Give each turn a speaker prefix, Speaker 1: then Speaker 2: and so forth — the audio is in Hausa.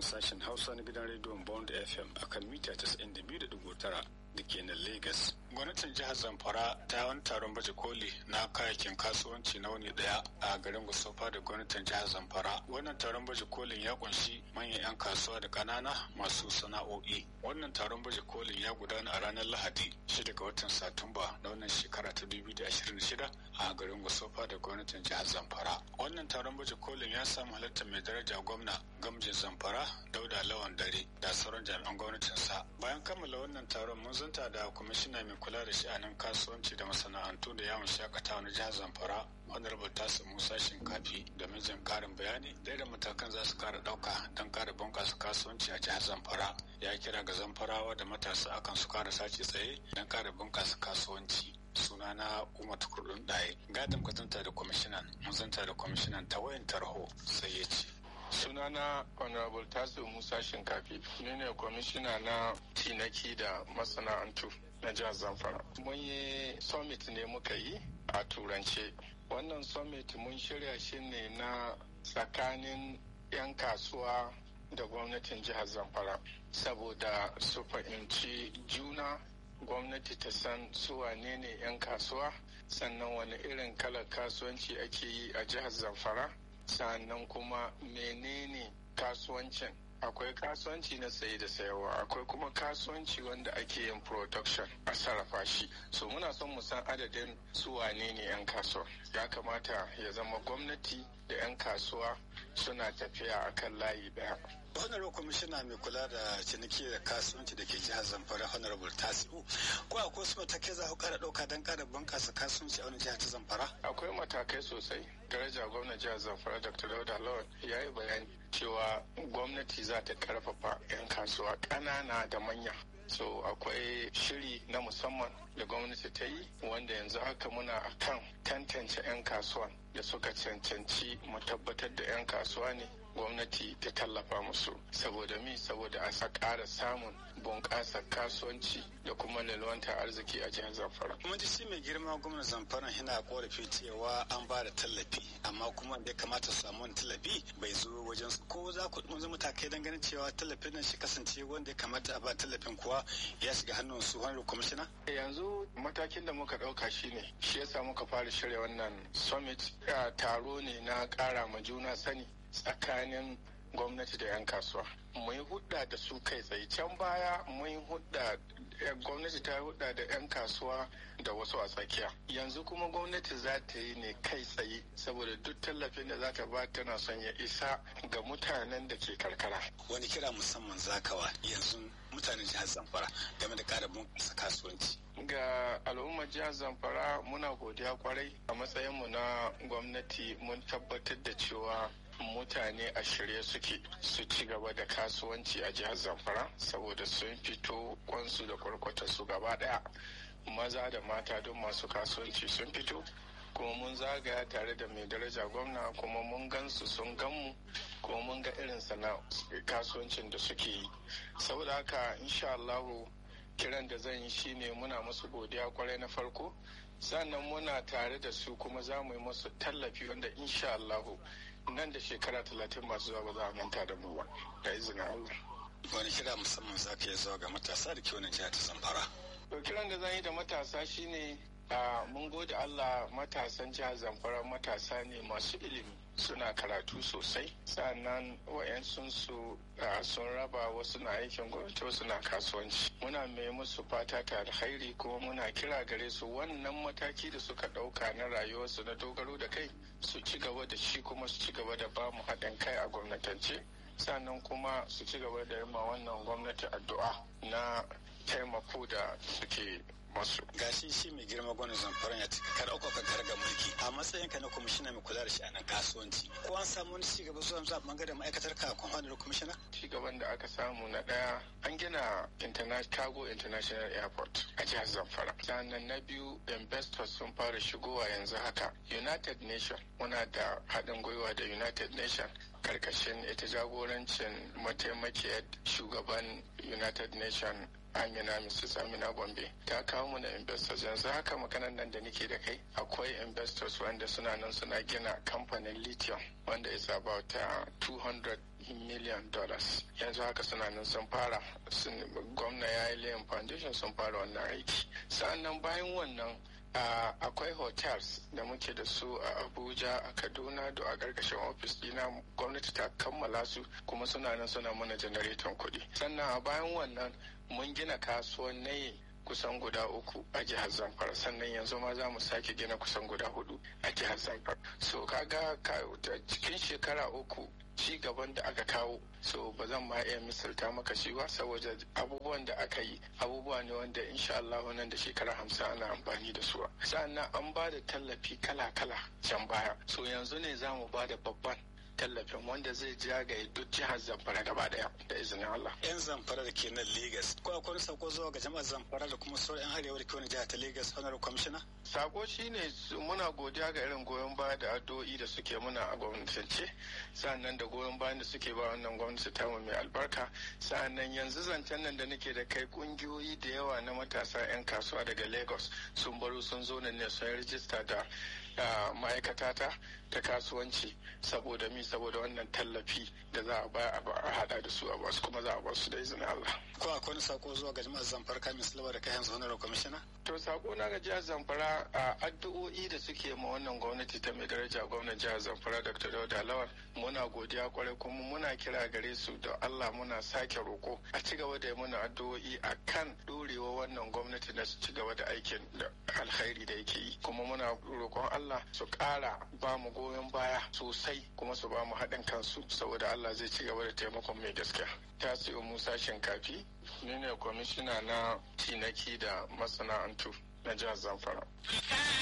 Speaker 1: sashen Hausa na gidan rediyon Bond FM akan mita 92.9 da ke nan Lagos. Gwamnatin jihar Zamfara ta wani taron baje koli na kayayyakin kasuwanci na wani daya a garin Gusofa da gwamnatin jihar Zamfara. Wannan taron baje kolin ya kunshi manyan 'yan kasuwa da kanana masu sana'o'i. Wannan taron baje kolin ya gudana a ranar Lahadi 6 ga watan Satumba na wannan shekara ta 2026 a garin Gusofa da gwamnatin jihar Zamfara. Wannan taron baje kolin ya samu halartar mai daraja gwamna gamjin Zamfara Dauda Lawan Dare da sauran jami'an gwamnatinsa. Bayan kammala wannan taron mun zanta da kwamishina mai kula da sha'anin kasuwanci da masana'antu da yawon shakatawa na jihar zamfara honorable tasu musa shinkafi domin jin karin bayani da da matakan za su kara dauka don kara bunkasa kasuwanci a jihar zamfara ya kira ga zamfarawa da matasa akan su kara sace tsaye don kara bunkasa kasuwanci sunana umar tukurdun ɗaya gadin kwatanta da kwamishinan mun zanta da kwamishinan ta wayan tarho sai ya ce
Speaker 2: sunana honorable tasu musa shinkafi ni ne kwamishina na tinaki da masana'antu na jihar zamfara mun yi summit ne muka yi a turance wannan summit mun shirya shi ne na tsakanin 'yan kasuwa da gwamnatin jihar zamfara saboda su fahimci juna gwamnati ta san su wane ne 'yan kasuwa sannan wani irin kalar kasuwanci ake yi a jihar zamfara sannan kuma menene kasuwancin akwai kasuwanci na saye da sayarwa akwai kuma kasuwanci wanda ake yin production a sarrafa shi so muna son mu san adadin su wane ne 'yan kasuwa ya kamata ya zama gwamnati da 'yan kasuwa suna tafiya akan layi daya
Speaker 1: honorable kwamishina mai kula da ciniki da kasuwanci da ke jihar zamfara honorable tasiu ko akwai wasu matakai za ku kara dauka don kara bunkasa kasuwanci a wani jihar ta zamfara
Speaker 2: akwai matakai sosai daraja gwamnan jihar zamfara dr dauda lawan ya yi bayani cewa gwamnati za ta karfafa 'yan kasuwa ƙanana da manya so akwai shiri na musamman da gwamnati ta yi wanda yanzu haka muna akan tantance 'yan kasuwan da suka cancanci mu tabbatar da 'yan kasuwa ne gwamnati ta tallafa musu saboda mi saboda a sa ƙara samun bunƙasa kasuwanci da kuma lalwanta arziki a jihar zamfara.
Speaker 1: kuma ji shi mai girma gwamnan zamfara yana korafi cewa an ba da tallafi amma kuma da ya kamata su samu wani tallafi bai zo wajen su ko za ku ɗunzu matakai don ganin cewa tallafin nan shi kasance wanda ya kamata a ba tallafin kuwa ya shiga hannun su wani kwamishina.
Speaker 2: yanzu matakin da muka ɗauka shine shi yasa muka fara shirya wannan summit taro ne na ƙara ma juna sani tsakanin gwamnati da 'yan kasuwa mun hudda da su kai tsaye can baya mun hudda gwamnati ta hudda da 'yan kasuwa da wasu a tsakiya yanzu kuma gwamnati za ta yi ne kai tsaye saboda duk tallafin da za ta ba tana son ya isa ga mutanen da ke karkara
Speaker 1: wani kira musamman zakawa yanzu mutanen jihar zamfara game da kara bunƙasa kasuwanci
Speaker 2: ga al'ummar jihar zamfara muna godiya kwarai a matsayinmu na gwamnati mun tabbatar da cewa mutane a shirye suke su ci gaba da kasuwanci a jihar zamfara saboda sun fito kwansu da kwarkwata su gaba daya maza da mata don masu kasuwanci sun fito kuma mun zagaya tare da mai daraja gwamna kuma mun gansu sun ganmu kuma mun ga irin sana kasuwancin da suke yi saboda haka insha Allahu kiran da zan yi shine muna musu godiya kwarai na farko sannan muna tare da su kuma za mu yi musu tallafi wanda insha Allahu nan da shekara talatin masu zuwa ba za a manta da mu ba da izinin Allah.
Speaker 1: Wani kira musamman za ka iya zuwa ga matasa da ke wani jihar ta Zamfara?
Speaker 2: To kiran da zan yi da matasa shine mun gode Allah matasan jihar Zamfara matasa ne masu ilimi suna karatu sosai sannan wayansun su sun raba wasu na aikin gwamnati wasu na kasuwanci muna mai musu fata ta alkhairi kuma muna kira gare su wannan mataki da suka ɗauka na rayuwarsu na dogaro da kai su ci gaba da shi kuma su ci gaba da ba mu haɗin kai a gwamnatance sannan kuma su ci gaba da ma wannan gwamnati addu'a na taimako da suke masu.
Speaker 1: Gashi shi mai girma gwamnan zamfara ya cika kar uku kan karga mulki a matsayin ka na kwamishina mai kula da shi a nan kasuwanci. Ko an samu wani cigaba zuwa zuwa bangaren ma'aikatar ka kun da kwamishina?
Speaker 2: Cigaban da aka samu na ɗaya an gina Cargo International Airport a jihar Zamfara. Sannan na biyu investors sun fara shigowa yanzu haka. United Nation muna da haɗin gwiwa da United Nation karkashin ita jagorancin mataimakiyar shugaban United Nation amina mrs amina gombe ta kawo mu na investors yanzu haka maganan nan da nake da kai akwai investors wanda suna nan suna gina kamfanin lithium wanda is about uh, 200 million dollars yanzu haka suna nan sun fara gwamna ya yi layin foundation sun fara wannan aiki sa'annan bayan wannan Uh, akwai hotels da muke da su a abuja a kaduna da a ƙarƙashin ofis dina gwamnati ta kammala su kuma suna nan suna mana janareton kuɗi sannan a bayan wannan mun gina kasuwannai kusan guda uku a jihar zamfara sannan yanzu ma za mu sake gina kusan guda hudu a jihar zamfara so kaga cikin shekara uku ci gaban da aka kawo so ba zan ma iya misalta maka shi ba saboda abubuwan da aka yi abubuwa ne wanda insha Allah nan da shekara hamsin ana amfani da su sannan an ba da tallafi kala-kala can baya so yanzu ne za mu ba da babban tallafin wanda zai jagaye duk jihar zamfara gaba daya da izinin Allah.
Speaker 1: Yan zamfara da ke nan Legas, ko akwai sako zuwa ga jama'ar zamfara da kuma sauran arewa da ke wani jihar ta Legas, honorable commissioner?
Speaker 2: Sako shine muna godiya ga irin goyon baya da addu'o'i da suke muna a gwamnatance, sannan da goyon bayan da suke ba wannan gwamnati ta mu mai albarka, sannan yanzu zancen nan da nake da kai kungiyoyi da yawa na matasa 'yan kasuwa daga Lagos sun baro sun zo nan ne sun rijista da ma'aikata ta ta kasuwanci saboda mi saboda wannan tallafi da za a ba a hada da su a basu kuma za a basu da izinin Allah.
Speaker 1: Ko akwai wani sako zuwa ga jama'ar Zamfara kamin Silva da kayan honorable commissioner?
Speaker 2: To sako na ga jihar Zamfara a addu'o'i da suke ma wannan gwamnati ta mai daraja gwamnan jihar Zamfara Dr. Dauda Lawal muna godiya kwarai kuma muna kira gare su da Allah muna sake roko a ci gaba da muna addu'o'i a kan dorewa wannan gwamnati na su ci gaba da aikin da alkhairi da yake yi kuma muna roƙon Allah su ƙara ba mu goyon baya sosai kuma su ba mu haɗin kansu saboda Allah zai ci gaba da taimakon mai gaskiya. Tasiu Musa Shinkafi ni ne kwamishina na tinaki da masana'antu na jihar Zamfara.